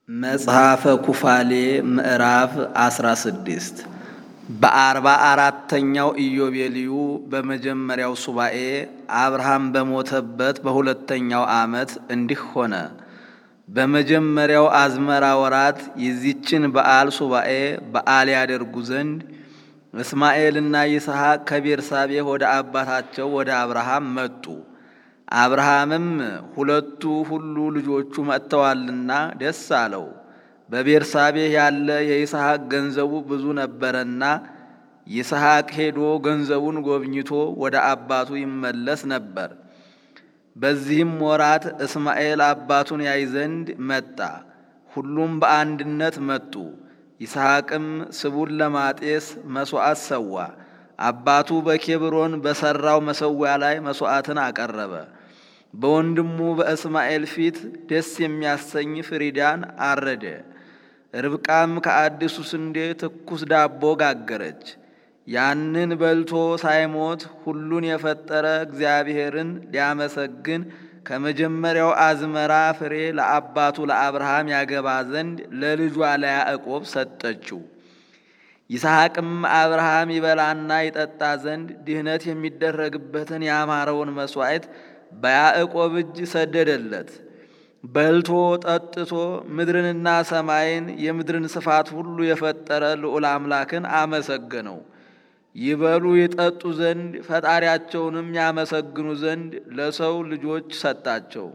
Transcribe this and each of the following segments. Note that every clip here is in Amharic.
መጽሐፈ ኩፋሌ ምዕራፍ አስራ ስድስት በአርባ አራተኛው ኢዮቤልዩ በመጀመሪያው ሱባኤ አብርሃም በሞተበት በሁለተኛው ዓመት እንዲህ ሆነ። በመጀመሪያው አዝመራ ወራት የዚችን በዓል ሱባኤ በዓል ያደርጉ ዘንድ እስማኤልና ይስሐቅ ከቤርሳቤህ ወደ አባታቸው ወደ አብርሃም መጡ። አብርሃምም ሁለቱ ሁሉ ልጆቹ መጥተዋልና ደስ አለው። በቤርሳቤህ ያለ የይስሐቅ ገንዘቡ ብዙ ነበረና ይስሐቅ ሄዶ ገንዘቡን ጎብኝቶ ወደ አባቱ ይመለስ ነበር። በዚህም ወራት እስማኤል አባቱን ያይ ዘንድ መጣ። ሁሉም በአንድነት መጡ። ይስሐቅም ስቡን ለማጤስ መሥዋዕት ሰዋ። አባቱ በኬብሮን በሠራው መሠዊያ ላይ መሥዋዕትን አቀረበ። በወንድሙ በእስማኤል ፊት ደስ የሚያሰኝ ፍሪዳን አረደ። ርብቃም ከአዲሱ ስንዴ ትኩስ ዳቦ ጋገረች። ያንን በልቶ ሳይሞት ሁሉን የፈጠረ እግዚአብሔርን ሊያመሰግን ከመጀመሪያው አዝመራ ፍሬ ለአባቱ ለአብርሃም ያገባ ዘንድ ለልጇ ለያዕቆብ ሰጠችው። ይስሐቅም አብርሃም ይበላና ይጠጣ ዘንድ ድህነት የሚደረግበትን ያማረውን መሥዋዕት በያዕቆብ እጅ ሰደደለት። በልቶ ጠጥቶ ምድርንና ሰማይን የምድርን ስፋት ሁሉ የፈጠረ ልዑል አምላክን አመሰገነው። ይበሉ ይጠጡ ዘንድ ፈጣሪያቸውንም ያመሰግኑ ዘንድ ለሰው ልጆች ሰጣቸው።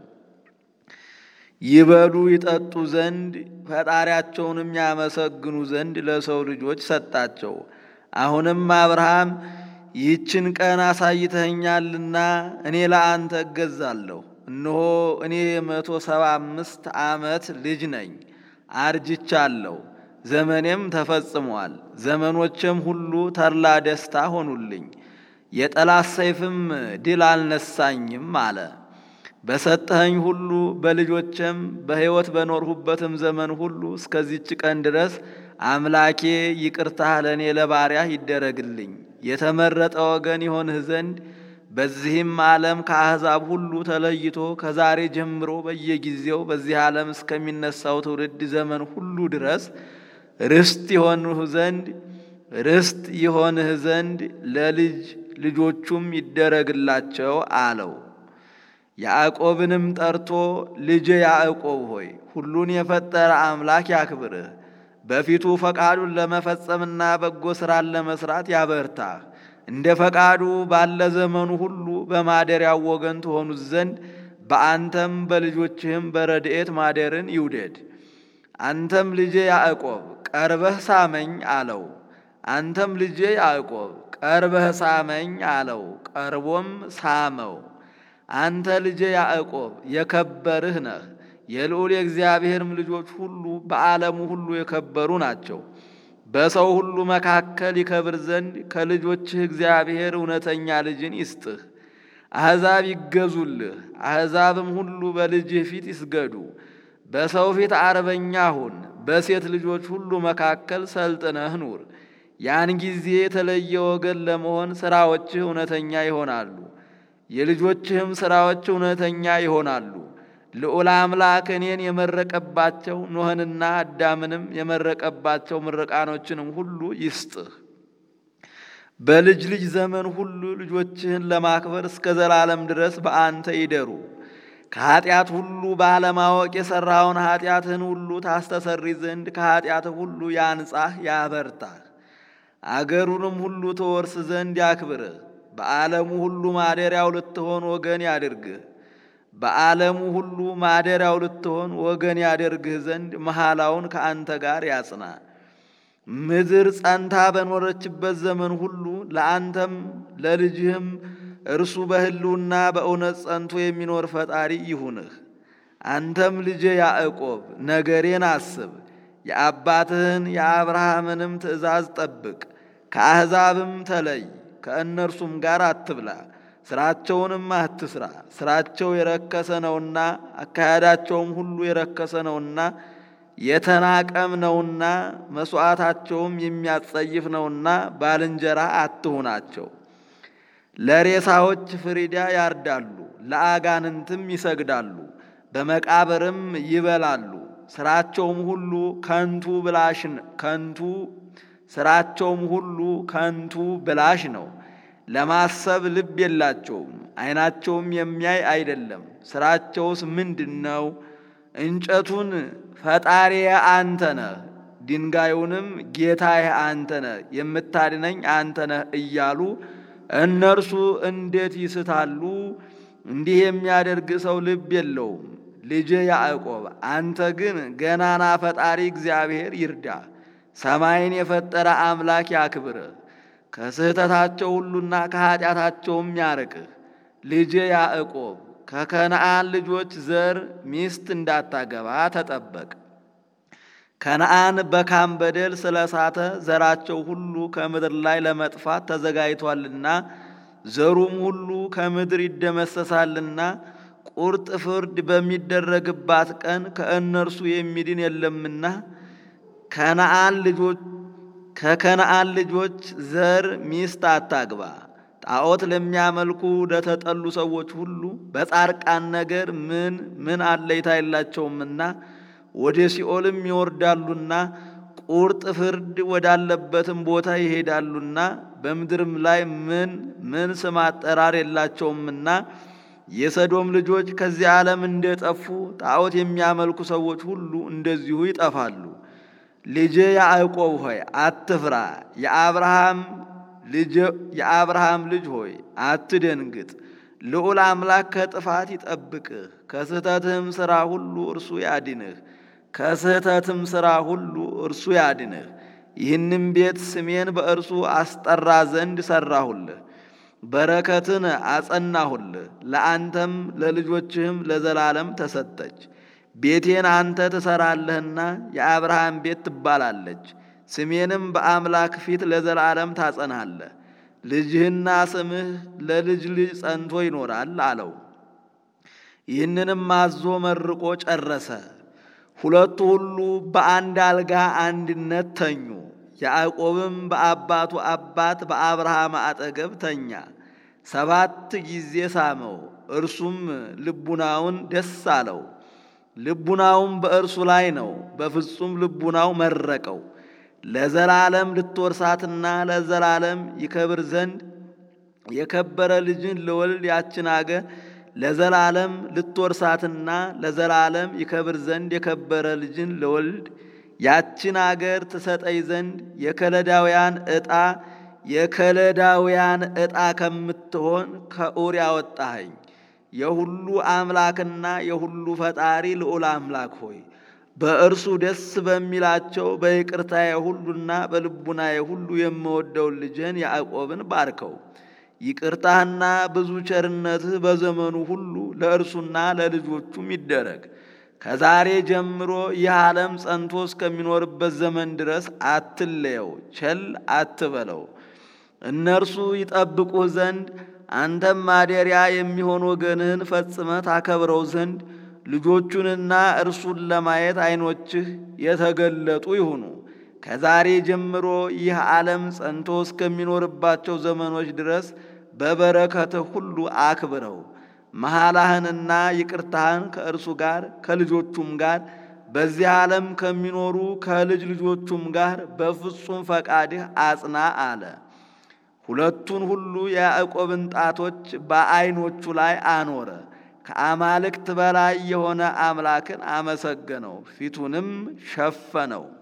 ይበሉ ይጠጡ ዘንድ ፈጣሪያቸውንም ያመሰግኑ ዘንድ ለሰው ልጆች ሰጣቸው። አሁንም አብርሃም ይህችን ቀን አሳይተኸኛልና እኔ ለአንተ እገዛለሁ። እነሆ እኔ የመቶ ሰባ አምስት ዓመት ልጅ ነኝ፣ አርጅቻለሁ፣ ዘመኔም ተፈጽሟል። ዘመኖቼም ሁሉ ተድላ ደስታ ሆኑልኝ፣ የጠላት ሰይፍም ድል አልነሳኝም አለ። በሰጠኸኝ ሁሉ በልጆቼም በሕይወት በኖርሁበትም ዘመን ሁሉ እስከዚች ቀን ድረስ አምላኬ ይቅርታህ ለእኔ ለባሪያህ ይደረግልኝ የተመረጠ ወገን ይሆንህ ዘንድ በዚህም ዓለም ከአሕዛብ ሁሉ ተለይቶ ከዛሬ ጀምሮ በየጊዜው በዚህ ዓለም እስከሚነሳው ትውልድ ዘመን ሁሉ ድረስ ርስት ይሆንህ ዘንድ ርስት ይሆንህ ዘንድ ለልጅ ልጆቹም ይደረግላቸው አለው። ያዕቆብንም ጠርቶ ልጄ ያዕቆብ ሆይ ሁሉን የፈጠረ አምላክ ያክብርህ በፊቱ ፈቃዱን ለመፈጸምና በጎ ሥራን ለመሥራት ያበርታህ። እንደ ፈቃዱ ባለ ዘመኑ ሁሉ በማደሪያው ወገን ትሆኑት ዘንድ በአንተም በልጆችህም በረድኤት ማደርን ይውደድ። አንተም ልጄ ያዕቆብ ቀርበህ ሳመኝ አለው። አንተም ልጄ ያዕቆብ ቀርበህ ሳመኝ አለው። ቀርቦም ሳመው። አንተ ልጄ ያዕቆብ የከበርህ ነህ። የልዑል የእግዚአብሔርም ልጆች ሁሉ በዓለሙ ሁሉ የከበሩ ናቸው። በሰው ሁሉ መካከል ይከብር ዘንድ ከልጆችህ እግዚአብሔር እውነተኛ ልጅን ይስጥህ። አሕዛብ ይገዙልህ፣ አሕዛብም ሁሉ በልጅህ ፊት ይስገዱ። በሰው ፊት አርበኛ ሁን፣ በሴት ልጆች ሁሉ መካከል ሰልጥነህ ኑር። ያን ጊዜ የተለየ ወገን ለመሆን ሥራዎችህ እውነተኛ ይሆናሉ፣ የልጆችህም ሥራዎች እውነተኛ ይሆናሉ። ልዑል አምላክ እኔን የመረቀባቸው ኖህንና አዳምንም የመረቀባቸው ምርቃኖችንም ሁሉ ይስጥህ። በልጅ ልጅ ዘመን ሁሉ ልጆችህን ለማክበር እስከ ዘላለም ድረስ በአንተ ይደሩ። ከኀጢአት ሁሉ ባለማወቅ የሠራውን ኀጢአትህን ሁሉ ታስተሰሪ ዘንድ ከኀጢአትህ ሁሉ ያንጻህ ያበርታህ። አገሩንም ሁሉ ትወርስ ዘንድ ያክብርህ። በዓለሙ ሁሉ ማደሪያው ልትሆን ወገን ያድርግህ። በዓለሙ ሁሉ ማደሪያው ልትሆን ወገን ያደርግህ ዘንድ መሐላውን ከአንተ ጋር ያጽና። ምድር ጸንታ በኖረችበት ዘመን ሁሉ ለአንተም ለልጅህም እርሱ በሕልውና በእውነት ጸንቶ የሚኖር ፈጣሪ ይሁንህ። አንተም ልጄ ያዕቆብ ነገሬን አስብ፣ የአባትህን የአብርሃምንም ትእዛዝ ጠብቅ። ከአሕዛብም ተለይ፣ ከእነርሱም ጋር አትብላ ስራቸውንም አትስራ። ስራቸው የረከሰ ነውና አካሄዳቸውም ሁሉ የረከሰ ነውና የተናቀም ነውና መሥዋዕታቸውም የሚያጸይፍ ነውና ባልንጀራ አትሁናቸው። ለሬሳዎች ፍሪዳ ያርዳሉ፣ ለአጋንንትም ይሰግዳሉ፣ በመቃብርም ይበላሉ። ስራቸውም ሁሉ ከንቱ ብላሽ ከንቱ ስራቸውም ሁሉ ከንቱ ብላሽ ነው። ለማሰብ ልብ የላቸውም፣ ዓይናቸውም የሚያይ አይደለም። ስራቸውስ ምንድን ነው? እንጨቱን ፈጣሪዬ አንተ ነህ፣ ድንጋዩንም ጌታዬ አንተ ነህ፣ የምታድነኝ አንተ ነህ እያሉ እነርሱ እንዴት ይስታሉ? እንዲህ የሚያደርግ ሰው ልብ የለውም። ልጄ ያዕቆብ አንተ ግን ገናና ፈጣሪ እግዚአብሔር ይርዳ፣ ሰማይን የፈጠረ አምላክ ያክብርህ፣ ከስህተታቸው ሁሉና ከኀጢአታቸውም ያርቅህ። ልጄ ያዕቆብ ከከነአን ልጆች ዘር ሚስት እንዳታገባ ተጠበቅ። ከነአን በካም በደል ስለሳተ ዘራቸው ሁሉ ከምድር ላይ ለመጥፋት ተዘጋጅቷልና ዘሩም ሁሉ ከምድር ይደመሰሳልና ቁርጥ ፍርድ በሚደረግባት ቀን ከእነርሱ የሚድን የለምና ከነአን ልጆች ከከነአን ልጆች ዘር ሚስት አታግባ። ጣዖት ለሚያመልኩ ለተጠሉ ሰዎች ሁሉ በጻርቃን ነገር ምን ምን አለይታ የላቸውምና ወደ ሲኦልም ይወርዳሉና ቁርጥ ፍርድ ወዳለበትም ቦታ ይሄዳሉና በምድርም ላይ ምን ምን ስም አጠራር የላቸውምና የሰዶም ልጆች ከዚህ ዓለም እንደጠፉ ጣዖት የሚያመልኩ ሰዎች ሁሉ እንደዚሁ ይጠፋሉ። ልጄ ያዕቆብ ሆይ አትፍራ፣ የአብርሃም የአብርሃም ልጅ ሆይ አትደንግጥ። ልዑል አምላክ ከጥፋት ይጠብቅህ፣ ከስህተትህም ሥራ ሁሉ እርሱ ያድንህ ከስህተትም ሥራ ሁሉ እርሱ ያድንህ። ይህንም ቤት ስሜን በእርሱ አስጠራ ዘንድ ሠራሁልህ፣ በረከትን አጸናሁልህ። ለአንተም ለልጆችህም ለዘላለም ተሰጠች። ቤቴን አንተ ትሠራለህና የአብርሃም ቤት ትባላለች። ስሜንም በአምላክ ፊት ለዘላለም ታጸናለህ። ልጅህና ስምህ ለልጅ ልጅ ጸንቶ ይኖራል አለው። ይህንንም አዞ መርቆ ጨረሰ። ሁለቱ ሁሉ በአንድ አልጋ አንድነት ተኙ። ያዕቆብም በአባቱ አባት በአብርሃም አጠገብ ተኛ። ሰባት ጊዜ ሳመው፣ እርሱም ልቡናውን ደስ አለው። ልቡናውም በእርሱ ላይ ነው፣ በፍጹም ልቡናው መረቀው። ለዘላለም ልትወርሳትና ለዘላለም ይከብር ዘንድ የከበረ ልጅን ልወልድ ያችን አገር ለዘላለም ልትወርሳትና ለዘላለም ይከብር ዘንድ የከበረ ልጅን ልወልድ ያችን አገር ትሰጠኝ ዘንድ የከለዳውያን ዕጣ የከለዳውያን ዕጣ ከምትሆን ከኡር ያወጣኸኝ የሁሉ አምላክና የሁሉ ፈጣሪ ልዑል አምላክ ሆይ በእርሱ ደስ በሚላቸው በይቅርታዬ ሁሉና በልቡናዬ ሁሉ የምወደውን ልጅህን ያዕቆብን ባርከው። ይቅርታህና ብዙ ቸርነትህ በዘመኑ ሁሉ ለእርሱና ለልጆቹም ይደረግ። ከዛሬ ጀምሮ ይህ ዓለም ጸንቶ እስከሚኖርበት ዘመን ድረስ አትለየው፣ ቸል አትበለው። እነርሱ ይጠብቁህ ዘንድ አንተም ማደሪያ የሚሆን ወገንህን ፈጽመህ ታከብረው ዘንድ ልጆቹንና እርሱን ለማየት ዓይኖችህ የተገለጡ ይሁኑ። ከዛሬ ጀምሮ ይህ ዓለም ጸንቶ እስከሚኖርባቸው ዘመኖች ድረስ በበረከትህ ሁሉ አክብረው። መሐላህንና ይቅርታህን ከእርሱ ጋር ከልጆቹም ጋር በዚህ ዓለም ከሚኖሩ ከልጅ ልጆቹም ጋር በፍጹም ፈቃድህ አጽና አለ። ሁለቱን ሁሉ የያዕቆብን ጣቶች በዐይኖቹ ላይ አኖረ። ከአማልክት በላይ የሆነ አምላክን አመሰገነው፣ ፊቱንም ሸፈነው።